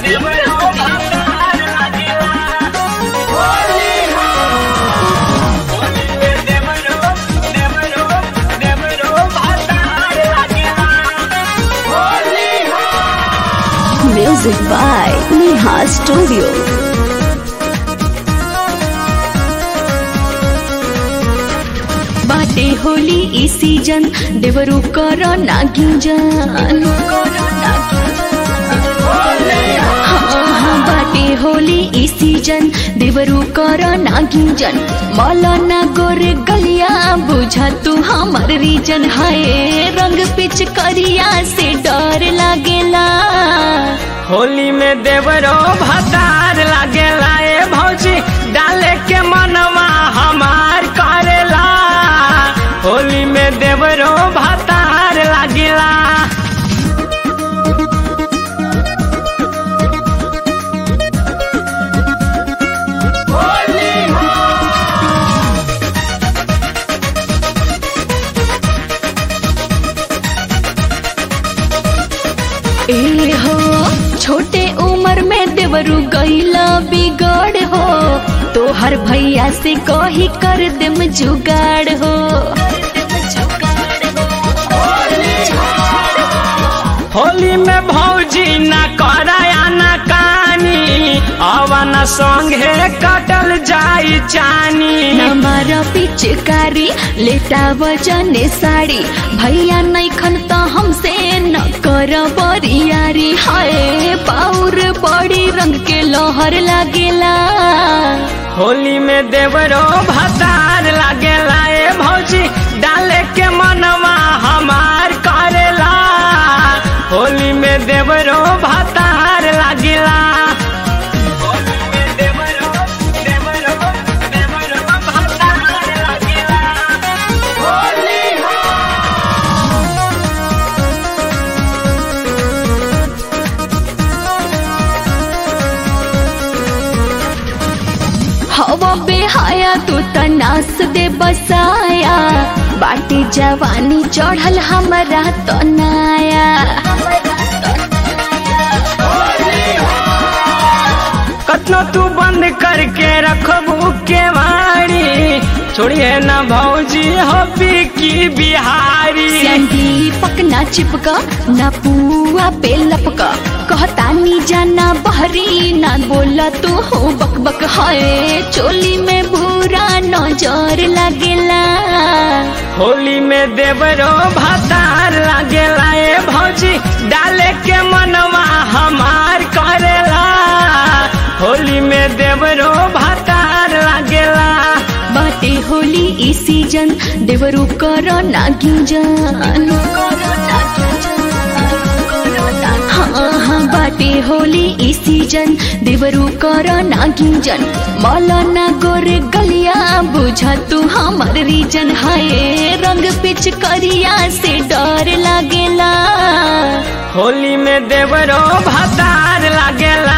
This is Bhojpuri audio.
Music by Neha Studio. बाटे होली ई सीजन देवरू कर नागिंजन हाँ हाँ बाटे होली ई सीजन देवरू कर नागिंजन मौलाना गोरे गलिया बुझा तू हमर रीजन हाय रंग पिच करिया से डर लागेला होली में देवरो भतार लागेला ए भौजी डाले के मनवा हमार करेला होली में देवरो भतार लागेला ए हो छोटे उम्र में देवरू गईला बिगड़ हो तो हर भैया से कही कर देम जुगाड़ हो होली में भौजी न कराया न कानी अवन संगे कटल जाई चानी हमारा पिचकारी लेटा वजने साड़ी भैया नैखन तो हमसे न कर बरियारी हाय पाउर बड़ी रंग के लोहर लागेला होली में देवरो भतार लागेला ए भौजी डाले के मनवा हमार करेला होली में देवरो भतार लागेला हवा बेहाया तू तनास दे बसाया बाटी जवानी चढ़ल हमरा तो नाया कतनो तू बंद करके रखबू के वाणी छोड़िए न भौजी हो की बिहारी दीपक ना चिपका ना पुआ पे लपका कहता नी जाना बहरी ना बोला तू हो बक बक हाय चोली में भूरा नजर लगेला होली में देवरो भतार लागेला ए भौजी डाले के मनवा हमार करेला होली में देवरो भतार लागेला बाटे होली ई सीजन देवरू कर नागिंजन हाँ हाँ बाटे होली ई सीजन देवरू कर नागिंजन मौलाना गोरे गलिया बुझा तू हमर रीजन हाय रंग पिच करिया से डर लागेला होली में देवरो भतार लागेला